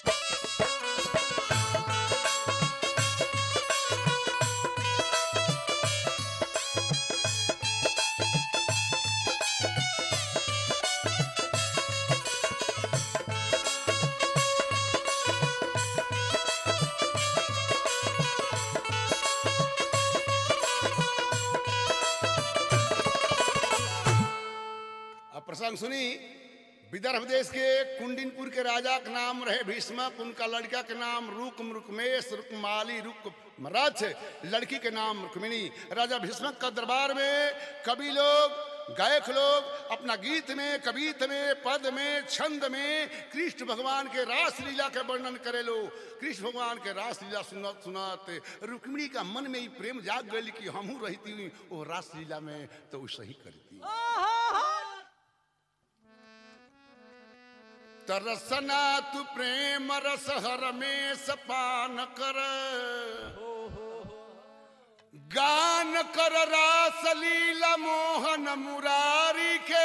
अब प्रसंग सुनी विदर्भ देश के कुंडिनपुर के राजा का नाम रहे भीष्मक उनका लड़का के नाम रुक रुकमेश रुकमाली रुक मराठ लड़की के नाम रुक्मिणी राजा भीष्मक का दरबार में कवि लोग गायक लोग अपना गीत में कवित में पद में छंद में कृष्ण भगवान के रास लीला के वर्णन करे लो कृष्ण भगवान के रास लीला सुनत सुनत रुक्मिणी का मन में ही प्रेम जाग गई कि हमहू रहती वो रास लीला में तो वो सही करती तरसना तू प्रेम रस हर में सपान कर गान कर रास लीला मोहन मुरारी के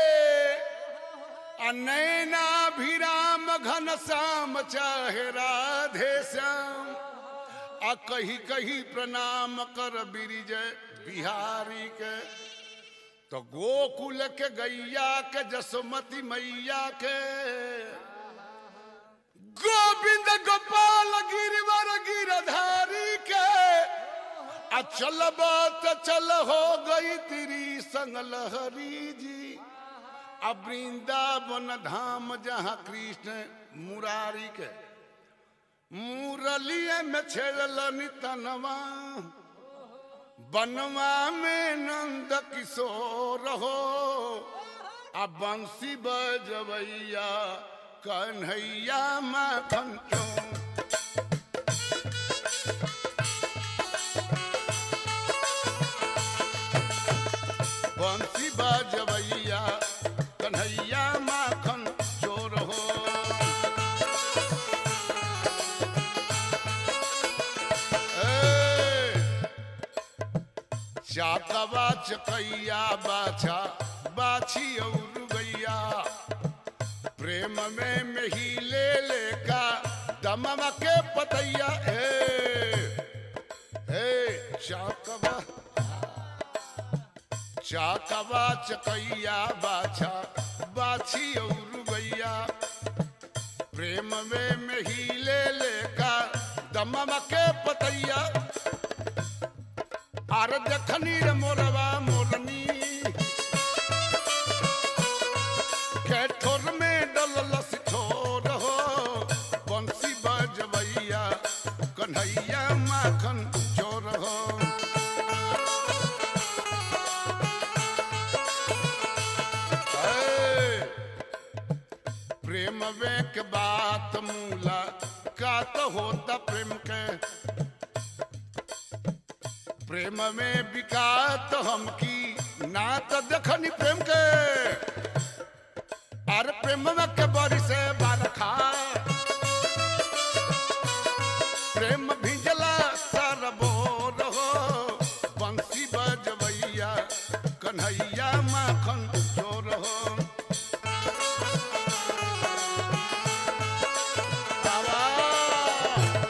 अनैनाभिराम घन श्याम चाहे राधे श्याम आ कही कही प्रणाम कर बिरिजय बिहारी के तो गोकुल के गैया के जसमती मैया के गोविंद गोपाल गिरवर गिरधारी के आ चलब तो चल हो गई तेरी संग लहरी जी अब वृंदावन धाम जहाँ कृष्ण मुरारी के मुरलिए में छेड़ल तनवा बनवा में नंद किशोर हो आ बंसी बजवैया कन्हैया माखन चौं बंसी बजवैया कन्हैया माखन चोर हो ए, चाकवा चकैया बाछा बाछी और गैया प्रेम में मेही ले लेका दमवा के पतैया हे हे चाकवा चाकवा चकैया बाछा बाछी और गैया प्रेम में मेही ले लेका दमवा के पतैया आर देखनी रे मोरवा मोरनी के ठोर में डललस ठोर हो बंसी बजवैया कन्हैया माखन चोर हो ए, प्रेम में के बात मूला का तो होता प्रेम के प्रेम में बिकात हम की ना तो देखनी प्रेम के अरे प्रेम में के बरी से बरखा प्रेम भिजला सरबोर हो बंसी बजवैया कन्हैया माखन चोर हो बाबा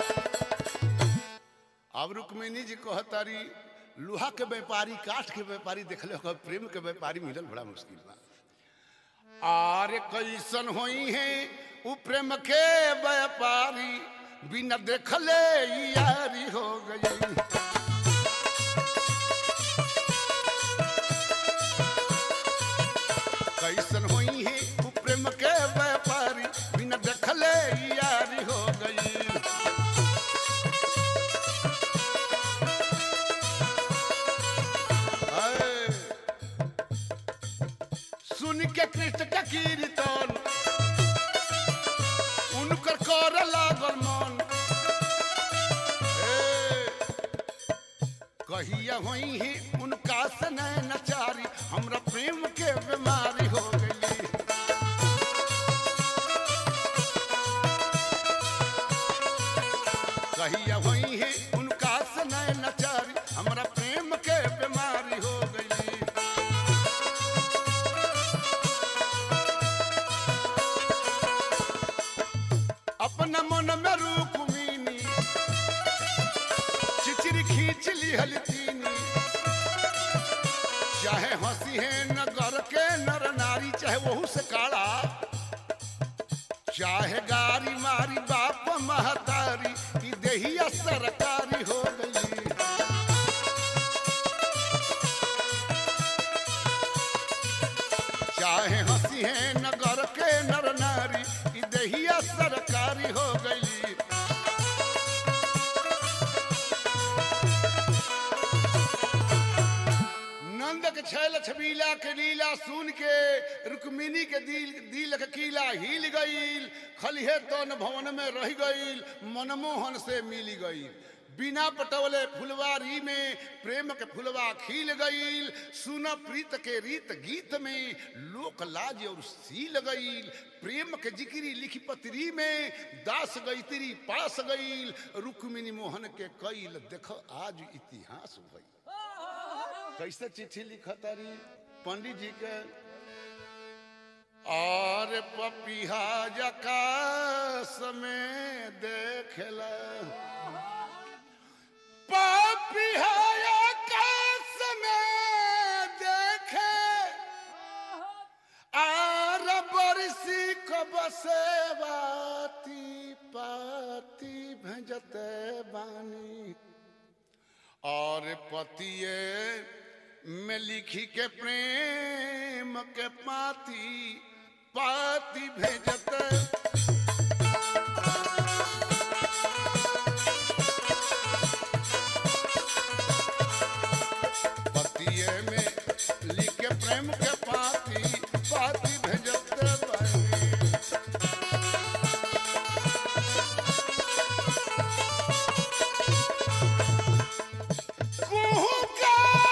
अब रुक्मिणी जी कहतारी लोहा के व्यापारी काठ के व्यापारी देखले हो प्रेम के व्यापारी मिलल बड़ा मुश्किल बा आरे कैसन होई है उ प्रेम के व्यापारी बिना देखले ही यारी हो गई कैसन होई है उ प्रेम के व्यापारी बिना देखले ही यारी हो गई आए। सुन के कृष्ण के कीर्तन उनकर कर लागल मन ए, कहिया होई ही उनका से नचारी हमरा प्रेम के बीमारी हो गई कहिया होई ही उनका से नचारी हमरा प्रेम के बीमारी हो गई अपना हंसी है नगर के नर नारी चाहे वहू से काड़ा चाहे गारी मारी बाप महतारी की देहिया सरकारी हो गई चाहे हंसी है नगर के नर नारी की देहिया सरकारी हो गई नंद के छैल छबीला के लीला सुन के रुक्मिनी के दिल दिल के कीला हिल गईल खलिहे तन भवन में रह गईल मनमोहन से मिल गईल बिना पटवले फुलवारी में प्रेम के फुलवा खिल गईल सुन प्रीत के रीत गीत में लोक लाज और सील गईल प्रेम के जिक्री लिखी पत्री में दास गईतरी पास गईल रुक्मिनी मोहन के कईल देख आज इतिहास भई कैसे चिट्ठी लिखतारी पंडित जी के और पपिहा जकास में देखला पपिहा आकाश में देखे आर बरसी कब से बाती पाती भेजते बानी और पतिए में लिखी के प्रेम के पाती पाती भेजत पतिए में लिख के प्रेम के पाती पाती भेजत बानी कुहू का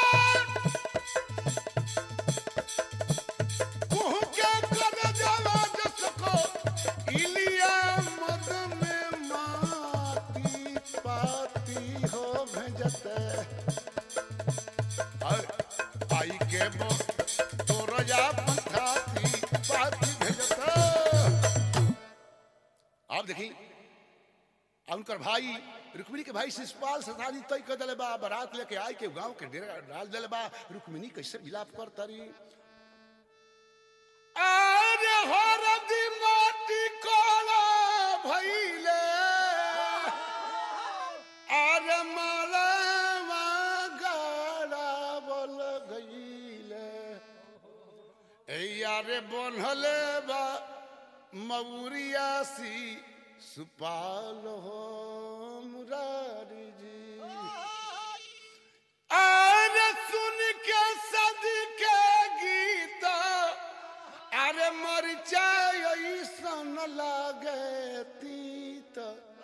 कुहू के कर जवा जसको इलिया मद में माती पाती हो भेजते और आई के बो तो रजा पंथाती पाती भेजते आप देखी और उनकर भाई रुक्मिणी के भाई शिषपाल से शादी तय कर दिले बा बारात लेके आए के गांव के डेरा डाल दिले बा रुक्मिणी कैसे विलाप कर तारी अरे हरदी माटी कोला भइले अरे माला गाड़ा बोल गईले ए यारे बनहले बा मऊरियासी सुपाल हो मुरारी जी अरे सुन के सद के गीत अरे मरिचा ऐसन लागे तीत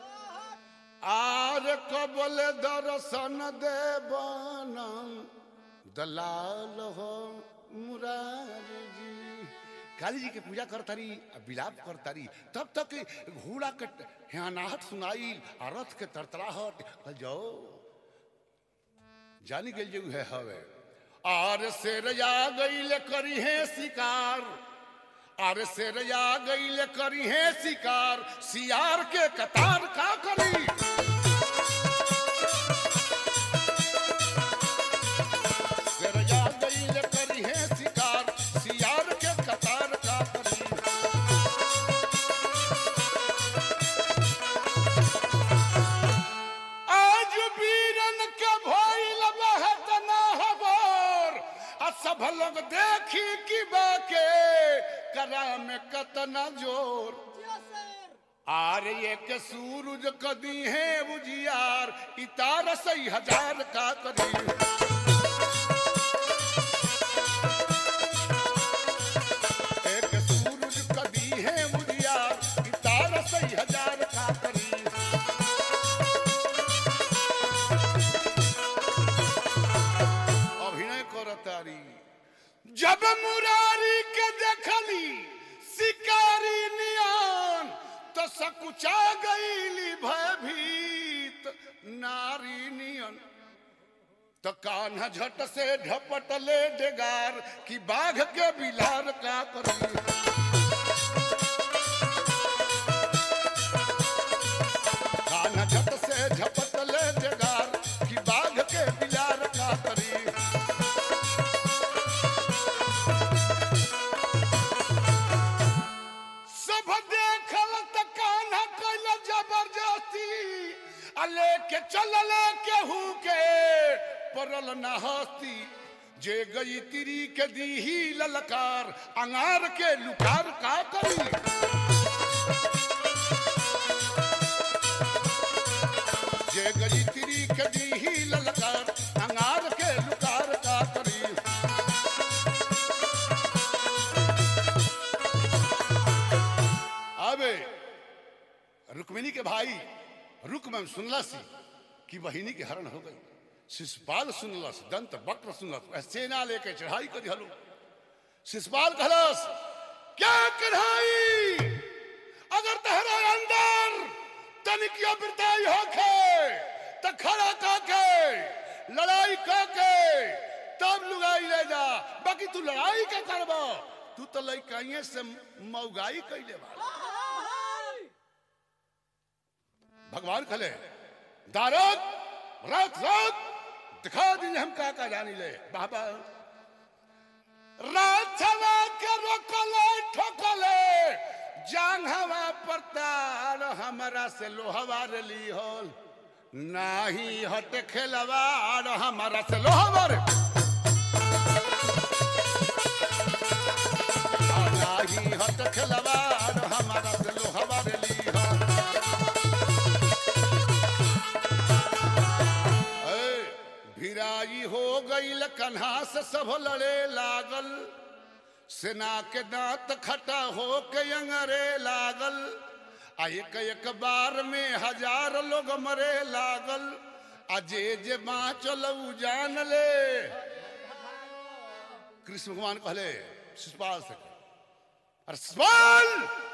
आर कबल दर्शन देवनम दलाल हो मुरारी जी काली जी के पूजा करतारी आ विलाप करतारी तब तक घोड़ा के हियानाहट सुनाई आ रथ के तरतराहट कल जाओ जानी गई जो है हवे आर से रजा गईल करी है शिकार आर से रजा गईल करी है शिकार सियार के कतार का करी से रजा गईल करी है शिकार सियार के कतार का करी आज वीरन के भइल बहत ना हबर आ सब लोग देखी कि बाके करा में कतना जोर आर एक सूरज कदी है उजियार इतार सही हजार का कदी एक सूरज कदी है उजियार इतार सही हजार का करी अभिनय करतारी जब मुरारी के देखली शिकारी नियान तो सकुचा गईली भयभीत नारी नियन तो कान्हा झट से झपटले डेगार कि बाघ के बिलार का करी कान्हा झट से झपटले डेगार कि बाघ के बिलार का करी जे गई तिरी के दीही ललकार अंगार के लुकार का करी जे गई तिरी के दीही ललकार अंगार के लुकार का करी अबे रुक्मिणी के भाई रुकमन सुनलस कि बहिनी के हरण हो गई शिशुपाल सुनलस दंत वक्र सुनलस सेना लेके चढ़ाई कर हलो शिशुपाल कहलस क्या कढ़ाई अगर तहरा अंदर तनिकिया बिरताई होखे त खड़ा काके लड़ाई काके तब लुगाई ले जा बाकी तू लड़ाई के करबो तू तो लइकाइए से मौगाई कैले बा भगवान खले दारद रात रात दिखा दी हम का का जानी ले बाबा रात छवा के रोकले ठोकले जांग हवा परतार हमरा से लोहवा रे ली होल नाही हट खेलवार हमरा से लोहवा रे आ नाही हट खेलवार हमरा से लोहवा रे ली होल ए, भिराई हो गईल कन्हा से सब लड़े लागल सेना के दांत खटा हो के अंगरे लागल आ एक एक बार में हजार लोग मरे लागल आ जे जे बाँचल उ जान ले कृष्ण भगवान कहले शिशुपाल से अरे शिशुपाल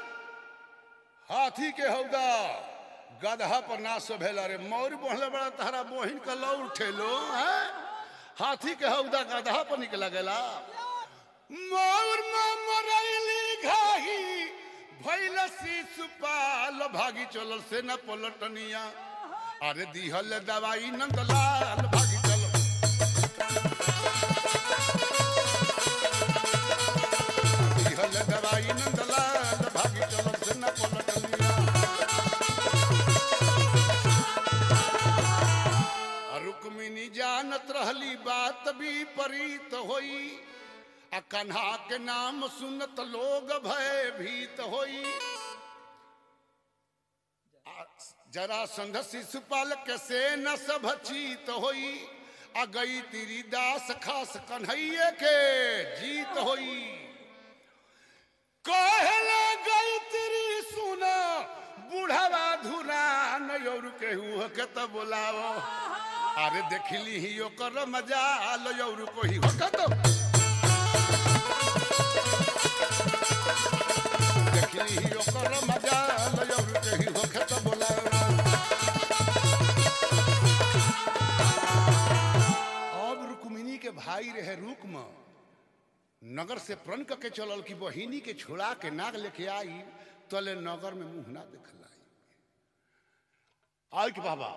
हाथी के हौदा गदहा पर ना सोभेला रे मौर बोहले बड़ा तहरा बोहिन का लौ उठेलो हैं हाथी के हौदा गदहा पर निकला गेला मौर में मरैली घाही भैल शिशुपाल भागी चलल से न पलटनिया अरे दिहल दवाई नंदलाल भागी चल दिहल दवाई नंदलाल भागी चलल से न पलटनिया रुक्मिणी जानत रहली बात भी परीत होई आ कन्हा के नाम सुनत लोग भय भीत होई आ जरा संध शिशुपाल के से न सब चीत होई आ गई तिरी दास खास कन्हैये के जीत होई कहले गई तिरी सुना बुढ़वा धुरा नौर केहू के तो बोलाओ अरे देखली ही ओकर मजा लो यौर को ही हो तो देखली ही ओकर मजा लो यौर के ही हो तो बोलाओ अब रुक्मिणी के भाई रहे रुकम नगर से प्रण के चलल कि बहिनी के छोड़ा के नाग लेके आई तले नगर में मुंह ना देखलाई आई कि बाबा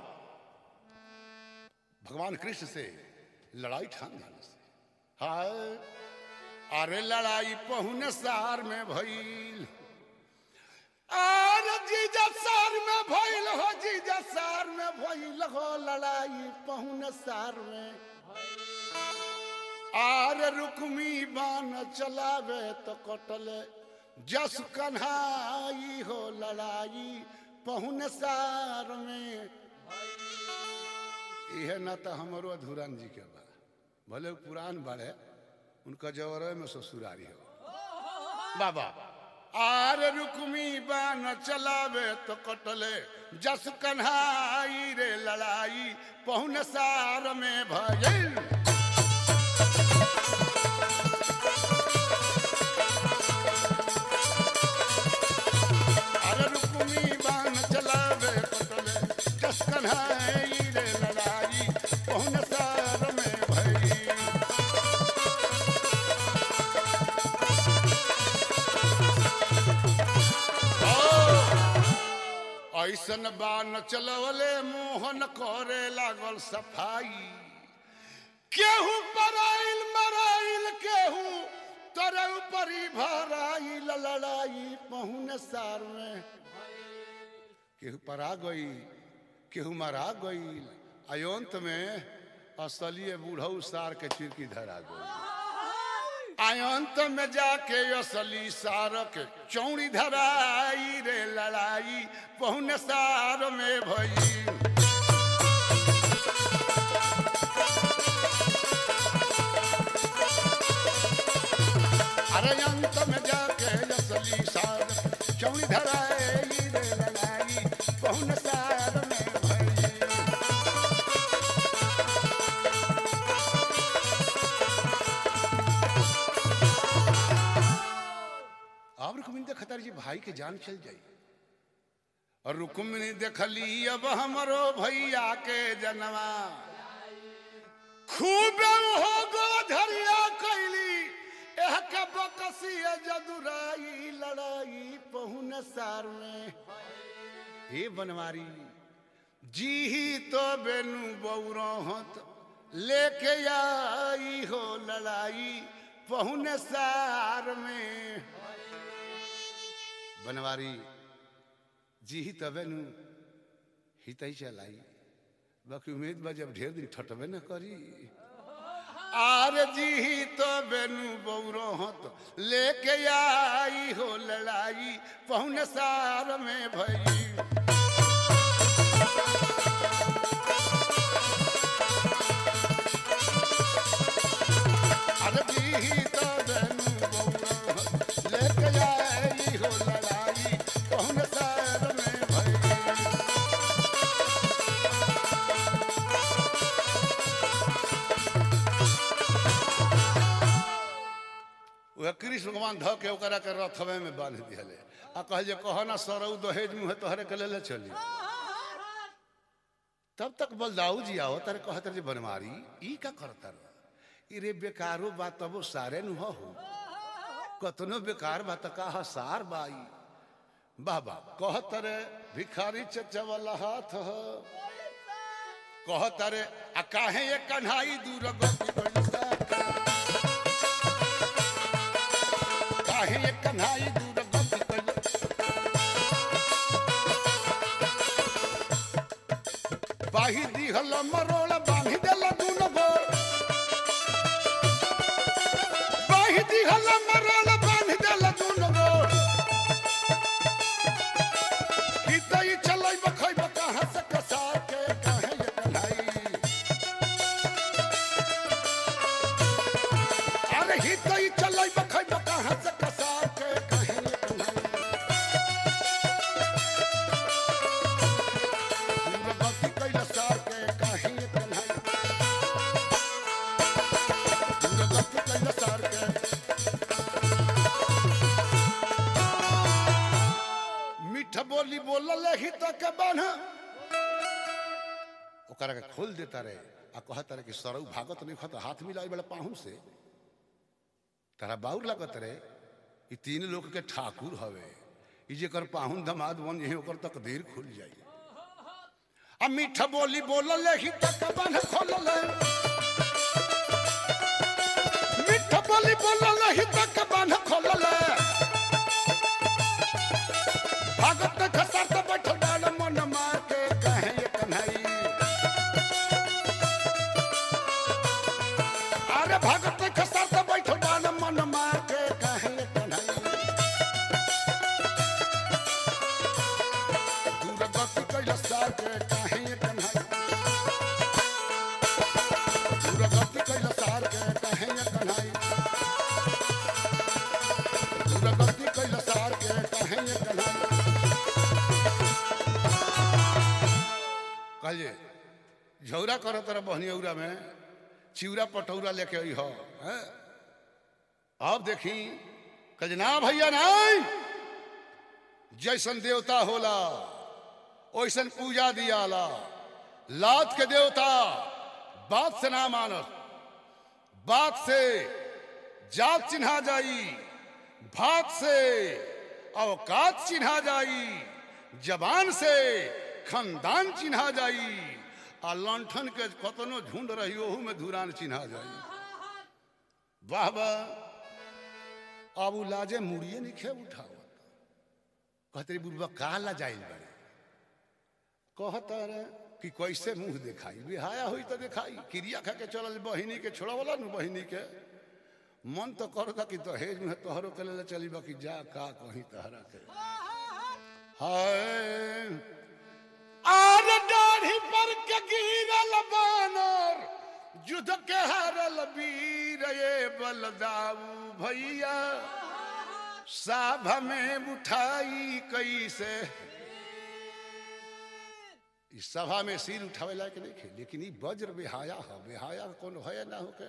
भगवान कृष्ण से लड़ाई ठान दिया से हाय अरे लड़ाई पहुने सार में भइल अरे जीजा सार में भइल हो जीजा सार में भइल हो लड़ाई पहुने सार में आर रुकमी बान चलावे तो कटले जस कन्हाई हो लड़ाई पहुन सार में यह न तो हमारो अधूरन जी के बा भले उ पुरान बाड़े उनका जवर में ससुरारी हो बाबा आर रुकमी बान चलावे तो कटले जस कन्हाई रे लड़ाई पहुन सार में भइल अरे रुक्मी बाण चलावे पटले जस कन्हाई रे लड़ाई पहुन सार में भई ऐसन बाण चलवले मोहन करे लागल सफाई केहू पराइल मराइल केहू तोरे ऊपरी भराइल लड़ाई पहुन सार में केहू परा गई केहू मरा गई अयोंत में असलिए बूढ़ऊ सार के चिरकी धरा गई आयंत में जाके असली सार के चौड़ी धराई रे लड़ाई पहुन सार में भई अरे अंत में जाके असली सार चौड़ी धराई रे लड़ाई पहुन सार में भई अब रुक्मिणी देखतर जी भाई के जान चल जाई और रुक्मिणी देखली अब हमरो भैया के जनवा खूब हो गो धरिया कैली एह के बकसी जदुराई लड़ाई पहुन सार में हे बनवारी जी ही तो बेनु बौरहत लेके आई हो लड़ाई पहुन सार में बनवारी जी ही तबे नु हितई चलाई बाकी उम्मीद बा जब ढेर दिन ठटबे न करी आर जी ही तो बेनु बौरो हत लेके आई हो लड़ाई पहुन सार में भई अरे जी ही तो बेनु बौरो हत लेके आई हो लड़ाई पहुन सार में भई वह कृष्ण भगवान ध के ओकरा के रथवे में बांध दिहले आ कहे जे कह ना सरऊ दहेज मुँह तोहरे के ले चली तब तक बलदाऊ जी आओ तारे कहत रहे जे बनवारी ई का करता रह ई रे बेकारो बात तब सारे नु हो कतनो बेकार बात का सार बाई बाबा कहत रे भिखारी चचा वाला हाथ हो कहत रे आ काहे ये कन्हाई दूर गति पैसा काहे ये कन्हाई दूर गति पैसा बाही दिहल मरोड़ बांधी देल दून गोर बाही दिहल मरोड़ बांधी देल दून गोर हितई चलै बखै कहाँ से कसार के काहे ये कन्हाई अरे हितई चलै बखै कहाँ से कसार के काहे ये कन्हाई दूरगति कैला सार के काहे ये कन्हाई दूरगति कैला सार के मीठ बोली बोलल ही तो के बान्ह ओकरा के खोल देता रे आ कहता रे कि सरऊ भागत नहीं खत हाथ मिलाई बड़ा पाहू से तारा बाउर लगत रे ई तीन लोग के ठाकुर हवे ई जेकर पाहुन दमाद बन यही ओकर तकदीर खुल जाई आ मीठ बोली बोलल ही तक बन खोलल मीठ बोली बोलल ही तक बन खोलल भागत खसर त बैठल डाल मन मार के कहे ये कन्हई अरे भागत खसर त बैठल डाल मन मार के कहे ये कन्हई दूर गति कैला सार के कहे ये कन्हई दूर गति कैला सार के कहे ये कन्हई दूर गति कैला सार के कहे ये कन्हई कहिए झौरा करो तरह बहनियौरा में चिवरा पटौरा लेके आई हो हैं? अब देखी कहे ना भैया नहीं जैसन देवता होला ओइसन पूजा दियाला लात के देवता बात से ना मानस बात से जात चिन्हा जाई भात से अवकात चिन्हा जाई जबान से खानदान चिन्हा जाई आ लंठन के कतनो झुंड रही ओहू में धुरान चिन्हा जाई वाह वाह अब उ लाजे मुड़िए नहीं खे उठावत कहते रे बुढ़वा का ला जाइल बड़े कहता रे कि कैसे मुंह दिखाई बिहाया हुई तो दिखाई क्रिया खा के चलल बहिनी के छोड़वला न बहिनी के मन तो करता कि दहेज में तोहरो के ले चली बाकी जा का कहीं तहरा के हाय आर दाढ़ी पर के गिरल बानर युद्ध के हारल वीर ये बलदाऊ भैया साभा में उठाई कैसे इस सभा में सिर उठावे लायक नहीं खे लेकिन ई वज्र बेहाया है बेहाया कौन है ना हो के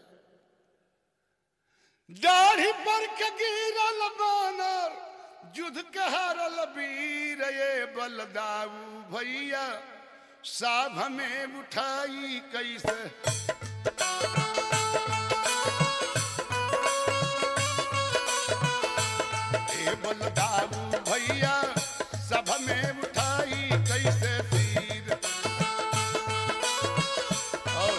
दाढ़ी पर के गिरल बानर युद्ध के हारल वीर ये बलदाऊ भैया साभ में उठाई कैसे ए बलदाऊ भैया सभ में उठाई कैसे तीर और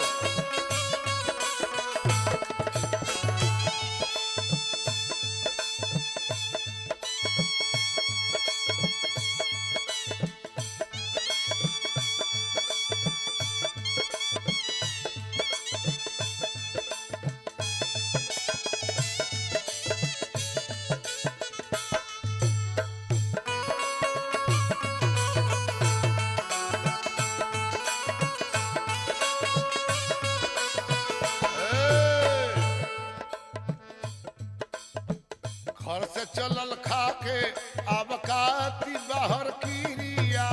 घर से चलल खा के अब काती बाहर किरिया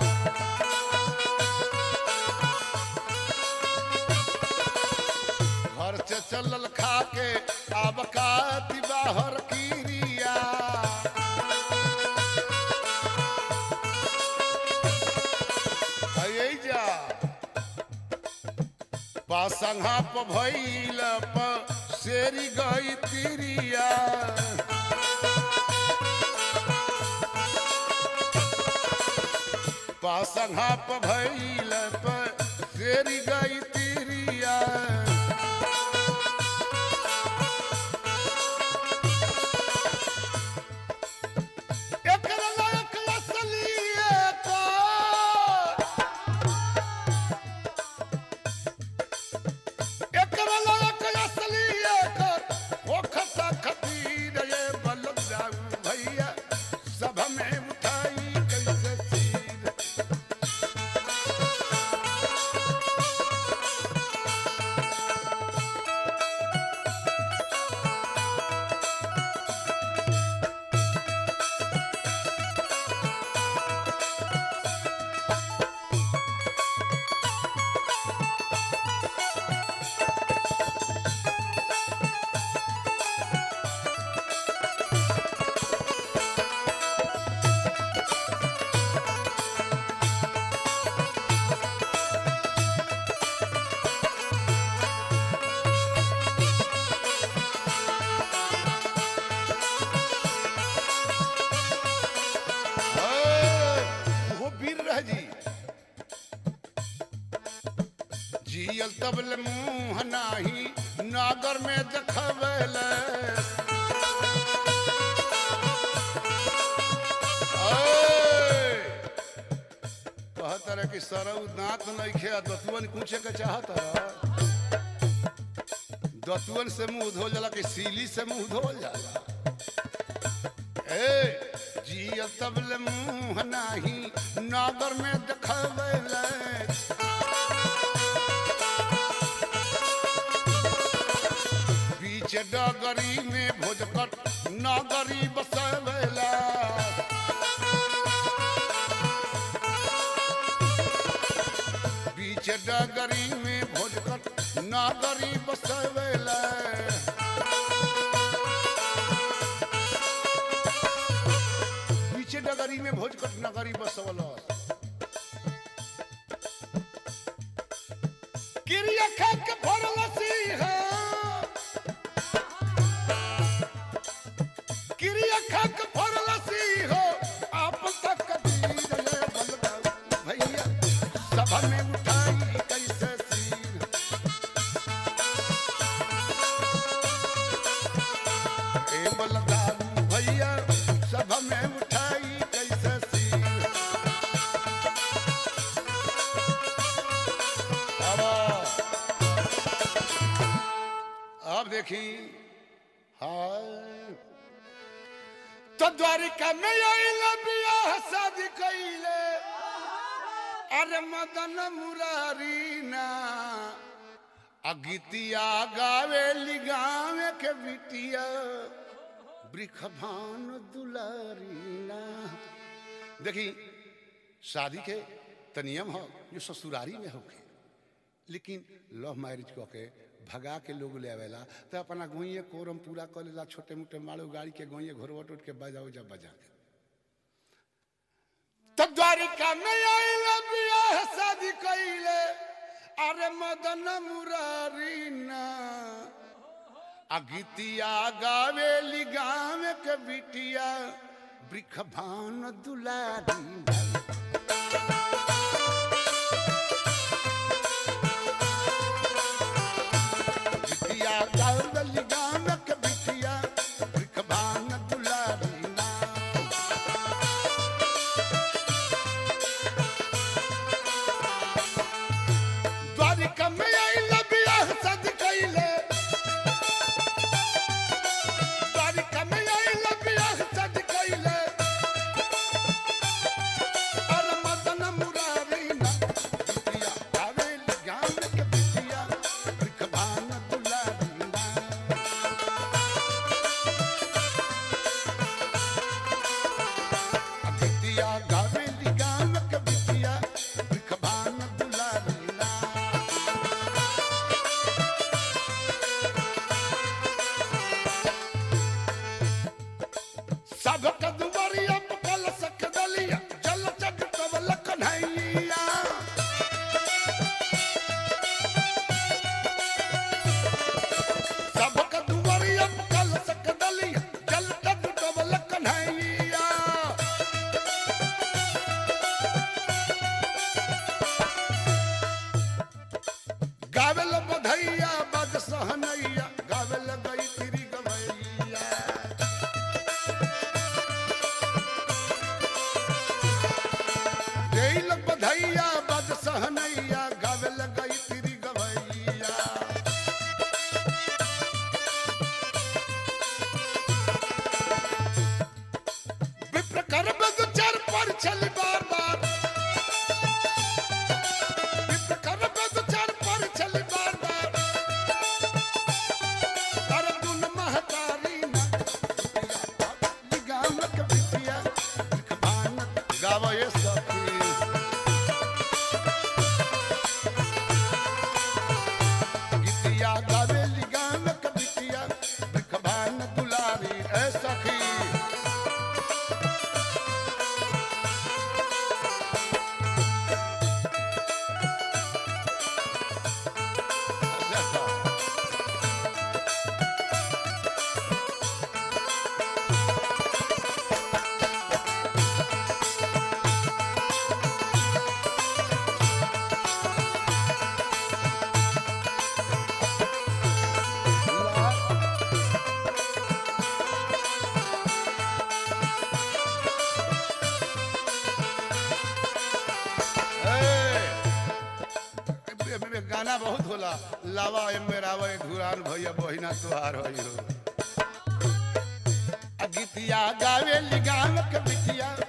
घर से चलल खा के अब काती बाहर किरिया अये जा पासंगा प भइल प शेरी गई तिरिया पासंगा प भइल प शेरी गई तिरिया एकर लायक असलिए का एकर लायक असली एकर ओखता खतीर ये बलदाऊ भैया सभ में उठाई कैसे तीर ओए, वो वीर रह जी जियल तबल मुंह नाही नागर में देखबल कहत रहे कि सरऊ दांत नहीं खे दतुअन पूछे के चाहत रह दतुअन से मुंह धोल जाला कि सीली से मुंह धोल जाला ए जिया तबल मुंह नाही नागर में देखबल बीच डगरी में भोजकर नागरी बसवेला बीच डगरी में भोजकर नागरी बसवेला पीछे डगरी में भोजकट नगरी बसवल क्रिया खा के भरल सिंह क्रिया खा के भरल सिंह आप तक कबीर ले बलदाऊ भैया सभा में उठाई कैसे सिर ए बलदाऊ भैया सभा में उठाई कैसे सिर तो द्वारिका में आइल बियाह शादी कइले अरे मदन मुरारी ना अगितिया गावेली गावे के बिटिया वृखभान दुलारी ना देखी शादी के त नियम हो जो ससुरारी में होके लेकिन लव मैरिज कऽ के भगा के लोग ले आवेला तो अपना गोइए कोरम पूरा कर लेला छोटे मोटे माड़ो गाड़ी के गोइए घोरवट उठ के बजाओ जब बजा के तब द्वारिका में आइल बियाह शादी कइले अरे मदन मुरारी ना अगितिया गावेली गाँव के बिटिया वृखभान दुलारी ना बिटिया गावेली गाँव के बिटिया वृखभान दुलारी ना द्वारिका में आइल बियाह शादी कइले द्वारिका में आइल बियाह शादी कइले अरे मदन मुरारी ना बिटिया गावेली गाँव के बिटिया वृखभान दुलारी ना बिटिया गावेली गाँव के बिटिया वृखभान दुलारी ना सबक दुवरिया पकल सक दलिया जल जग कबल कन्हैया सबक दुवरिया पकल सक दलिया जल जग कबल कन्हैया गावेल बधैया बद सहनैया गावेल गई तिरी गवैया देल बधैया बद सहनैया गावेल गई तिरी गवैया विप्र कर बद चार पर चल बार बार विप्र कर बद चार पर चल बार बार कर दुन महतारी ना गाम के बिटिया भान गावे सखी गीतिया गावे गाम के बिटिया भान दुलारी ए सखी देखो ए, ए, गाना बहुत होला लावा एमे रावा धुरान भैया बहिना तुहार होई हो आ गीतिया गावे गाम के बिटिया